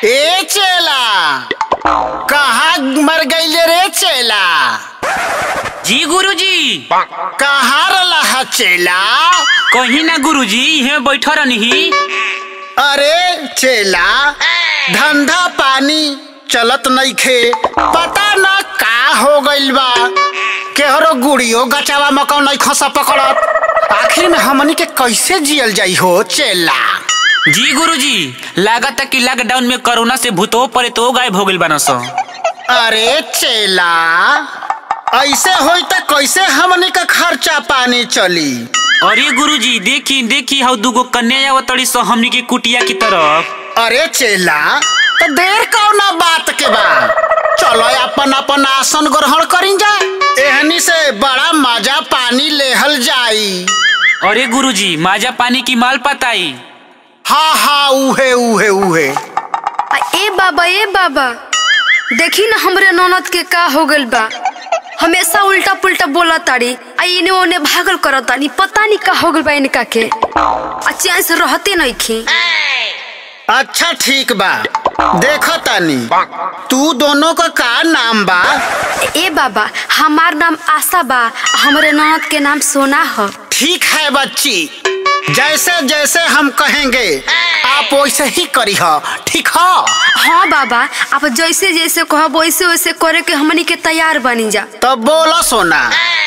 ए चेला कहाँ मर गईले रे चेला जी गुरुजी कहाँ रला है चेला कहीं ना गुरुजी यहाँ बैठ रही अरे चेला धंधा पानी चलत नइखे पता न का हो गइल बा केहरो गुड़ियो गचावा मकौ नहीं खसा पकड़त आखिर में हमनी के कैसे जियल जाई हो चेला जी गुरुजी लागत कि लॉकडाउन में कोरोना से भूतो परे तो गायब हो गइल बान सो अरे चेला ऐसे होई त कैसे हमनी का खर्चा पानी चली अरे गुरुजी देखी देखी हाउ दुगो कन्या आवतड़ी सो हमनी के कुटिया की तरफ अरे चेला तो देर कौना बात के बा चलो अपन अपन आसन ग्रहण करी जा एहनी से बड़ा मजा पानी लेहल जाई अरे गुरुजी माजा पानी की माल पताई हाँ हाँ उहे उहे उहे आ, ए बाबा ए बाबा देखी ना हमरे ननद के का हो गइल बा हमेशा उल्टा पुल्टा बोला ताड़ी आ इने ओने भागल करत तानी पता नहीं का हो गइल बा इनका के आ चैन से रहते नहीं खी अच्छा ठीक बा देखो तानी तू दोनों का का नाम बा ए बाबा हमार नाम आशा बा आ हमरे ननद के नाम सोना ह ठीक है बच्ची जैसे जैसे हम कहेंगे आप वैसे ही करी हो ठीक हो हाँ बाबा आप जैसे जैसे कहब वैसे वैसे करे के हमनी के तैयार बनी जा तब बोलो सोना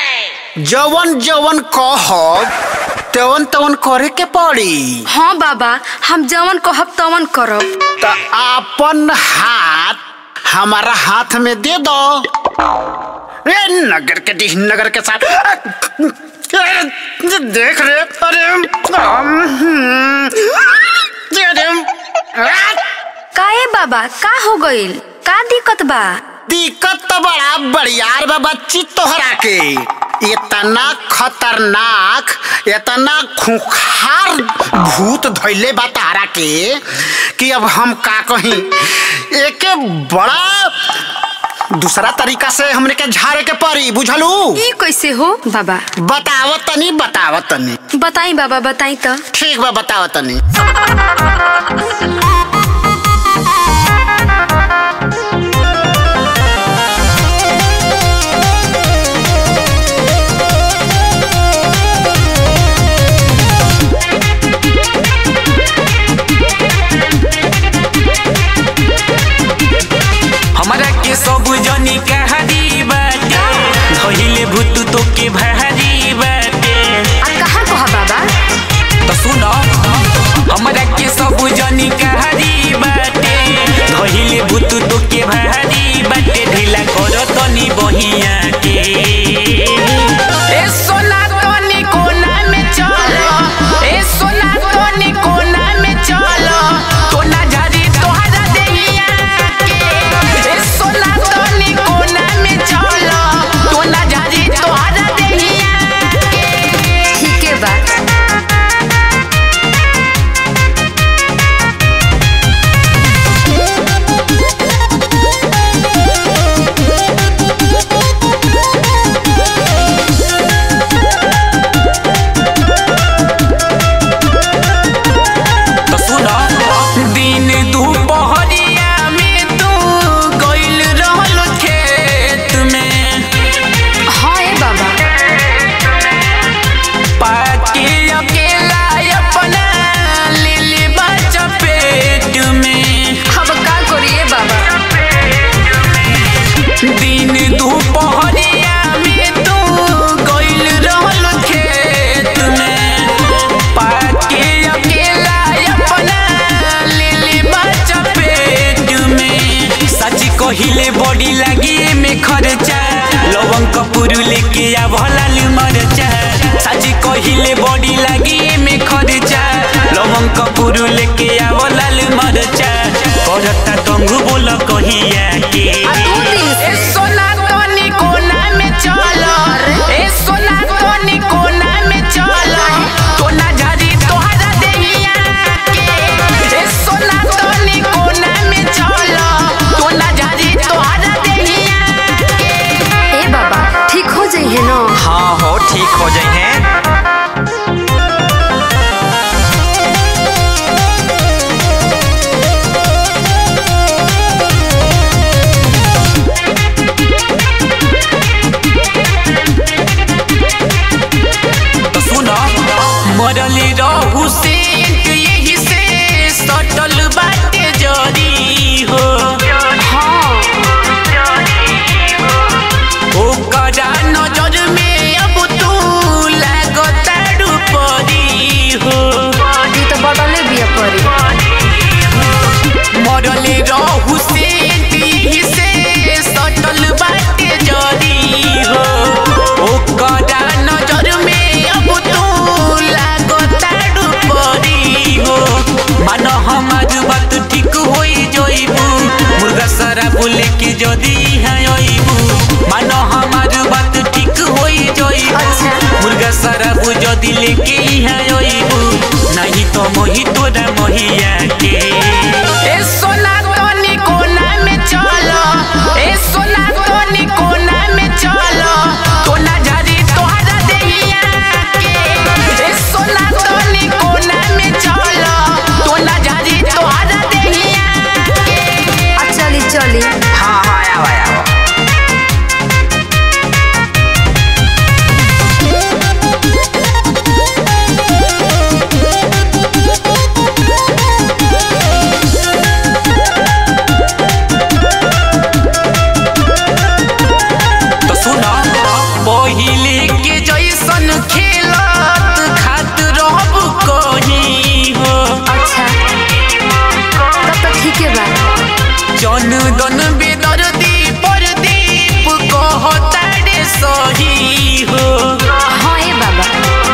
जवन जवन कहब तवन तवन करे के पड़ी हाँ बाबा हम जवन कहब तवन करब तो अपन हाथ हमारा हाथ में दे दो रे नगर के डी नगर के साथ अरे, देख रे अरे हम्म, अरे, आ, का ए बाबा का हो गइल का दिक्कत बा दिक्कत तो बड़ा बड़ियार बा बच्ची तोहरा के इतना खतरनाक इतना खुखार भूत धैले बा तारा के कि अब हम का कहीं एके बड़ा दूसरा तरीका से हमने के झाड़े के पड़ी बुझलू ई कैसे हो बाबा बतावत तनी बतावत तनी बताई बाबा बताई तो ठीक बा बतावत तनी हमारा के सब जनी कहारी बाटे धइले भूत तो के भारी बाटे आ कहाँ कहा बाबा तो सुनो हमारा के सब हमार बात ठीक होई जइबू मुर्गा सारा बोले के जदी है अइबू मानो हमार बात ठीक होई जइबू अच्छा। मुर्गा सारा बु जदी लेके है अइबू नहीं तो मोही तोरा मोहिया के ए सोना तोनी कोना में चलो ए सोना तोनी कोना में चलो कोना झारी तोहरा देहिया के ए सोना तोनी कोना में चलो कोना झारी तोहरा देहिया के आ चली चली हाँ हाँ आओ आओ तो सुना पहिले के जैसन खेलत खात रहब कहीं हो अच्छा तब तो ठीक है बा जन दन बेदर्दी परदीप कहतारे सही हो हाँ ए बाबा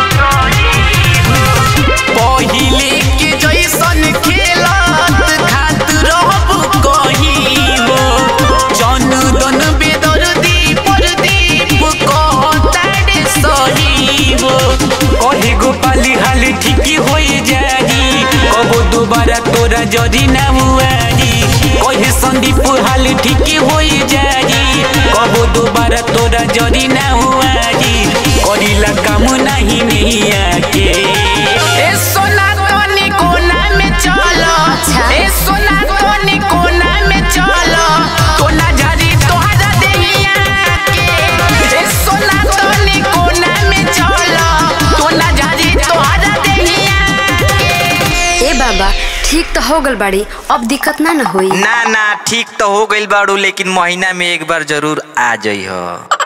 पहिले के जैसन खेलत खात रहब कहीं हो जन दन बेदर्दी परदीप कहतारे सही हो कहे गोपाली हाल ठीक होई जाई कबो दोबारा तोरा जदी ना हुआई कहे संदीप हाल ठीक होई जाई कबो दोबारा तोरा जदी ना हुआई करिला काम नहीं मिया के ए सोना तोनी कोना में चलो अच्छा। ए सोना तोनी कोना में चलो कोना झारी तोहरा देहिया के ए सोना तोनी कोना में चलो कोना झारी तोहरा देहिया के ए बाबा ठीक तो हो गल बाड़ी अब दिक्कत ना न होई ना ना ठीक तो हो गइल बाड़ू लेकिन महीना में एक बार जरूर आ जाइ हो